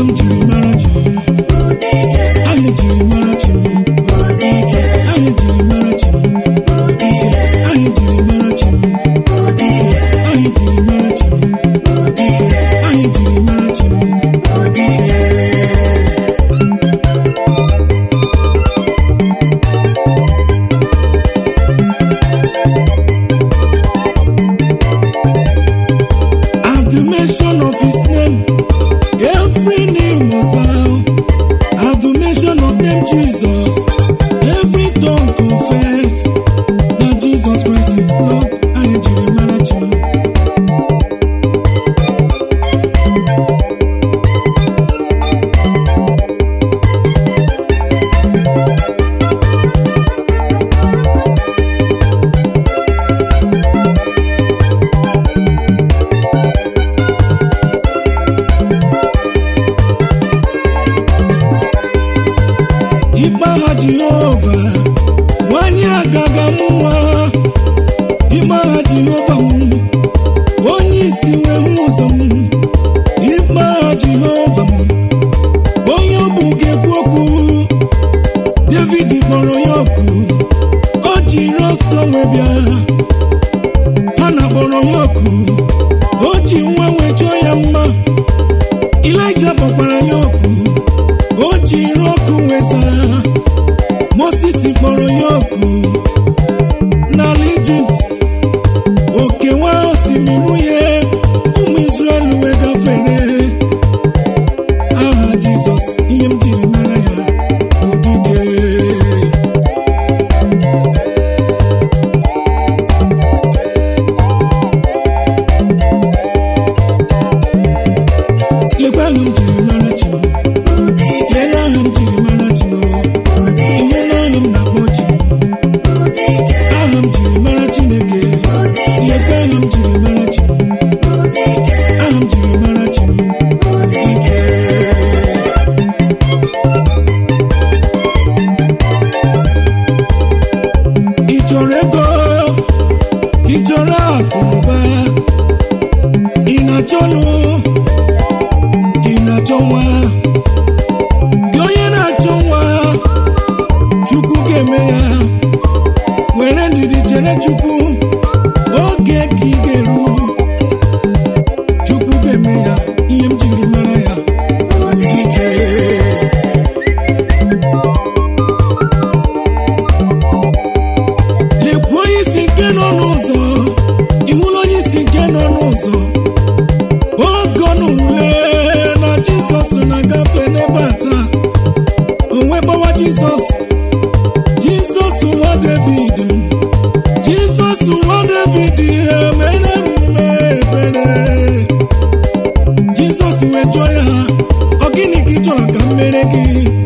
m jiri mara chi m aha ejiri mara chi m aha ejiri mara chi m aha ejiri mara chi m aha ejiri mara chi m aha ejiri mara chi m At the mention of his name, every knee must bow. At the mention of name Jesus, every tongue confess that Jesus Christ is Lord. Anyị jiri mara chi m. ikpe agha jehova nwanyị agaga m nwa ikpe agha jehova m onye isi wee hụ ụzọ m ikpe agha jehova m onye ọ bụ ga-ekwu okwu david kpọrọ ya oku o jiri ọsọ wee bịa ha na kpọrọ ya oku o ji nwa wee chọọ ya mma ilaija kpọkwara ya oku o jiri ọkụ weza moses kpọrọ ya oku n'ala ijipt okewa osimiri uhie ụmụ israel wee gafere aha jizọs ihe m jiri mara ya odide lekwa aha m jiri mara chi m Lelee aha m jiri mara chi m ihe aha m na-akpọ chi m aha m jiri mara chineke lekwa aha m jiri mara chi m aha m jiri mara chi m ị chọrọ ego ị chọrọ akụ na ụba ị na-achọ nụ ị na-achọ nwa gị onye na-achọ nwa chukwu ga-eme ya were ndidi chere chukwu oge ka ị ga-eru chukwu ga-eme ya ihe m jiri mara ya dike lekwa onye isi nke nọ n'ụzọ ịhụla onye isi nke nọ n'ụzọ oge ọ nụrụle na jizọs na-agafe n'ebe a taa onwe gbawa jizọs jizọs nwa david jizọs nwa david emere mme ebere jizọs wee jụọ ya ọ gịnị ka ị chọrọ ka m mere gị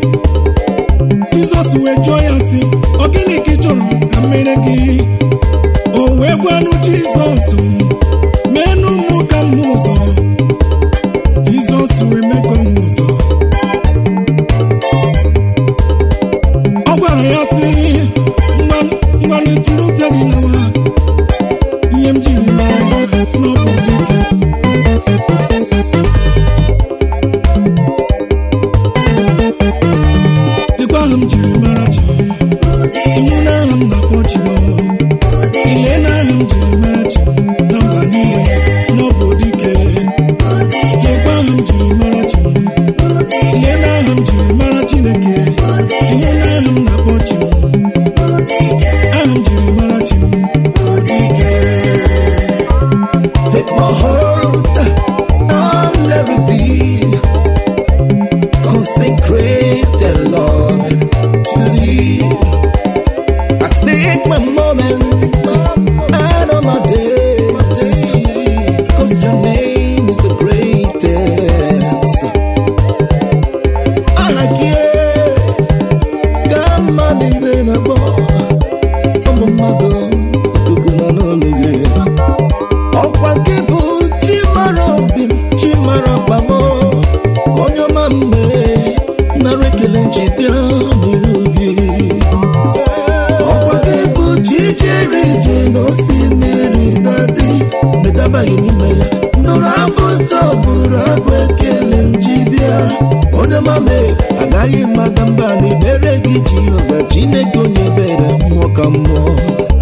jizọs wee jụọ ya sị ọ gịnị ka ị chọrọ ka m mere gị o wee gwanụ jizọs menụ mụ ka m hụ ụzọ jizọs wee mego m ụzọ ọ gwara ya sị ngwa ngwa n'echiri ute gị lawa ihe m jiri mara ya n'ọbụ dike dịkwa aha m jiri mara chi iwu na aha m na-akpọ chi m ile na aha m jiri mara chi na mba niile n'ọbụ dike lekwa aha m jiri mara chi m ile na aha m jiri mara chineke iwu na aha m na-akpọ chi m aha m jiri mara chi m dike Take my heart and let it be consecrated, Lord, to Thee. I take my moment and all my days, cause Your name is the greatest. I care, God, my little boy, I'm a mother, n'olu gị ọkwa gị bụ chi mara obi m chi mara mkpa m onye ọma mme nara ekele nji bịa n'iru gị ọkwa gị bụ chi jere ije n'osi mmiri dadi medabaghị n'ime ya nụrụ abụ ụtọ bụrụ abụ ekele m ji bịa mame agaghị mmadụ mba na ebere gị jehova chineke onye ebere mmụọ ka mmụọ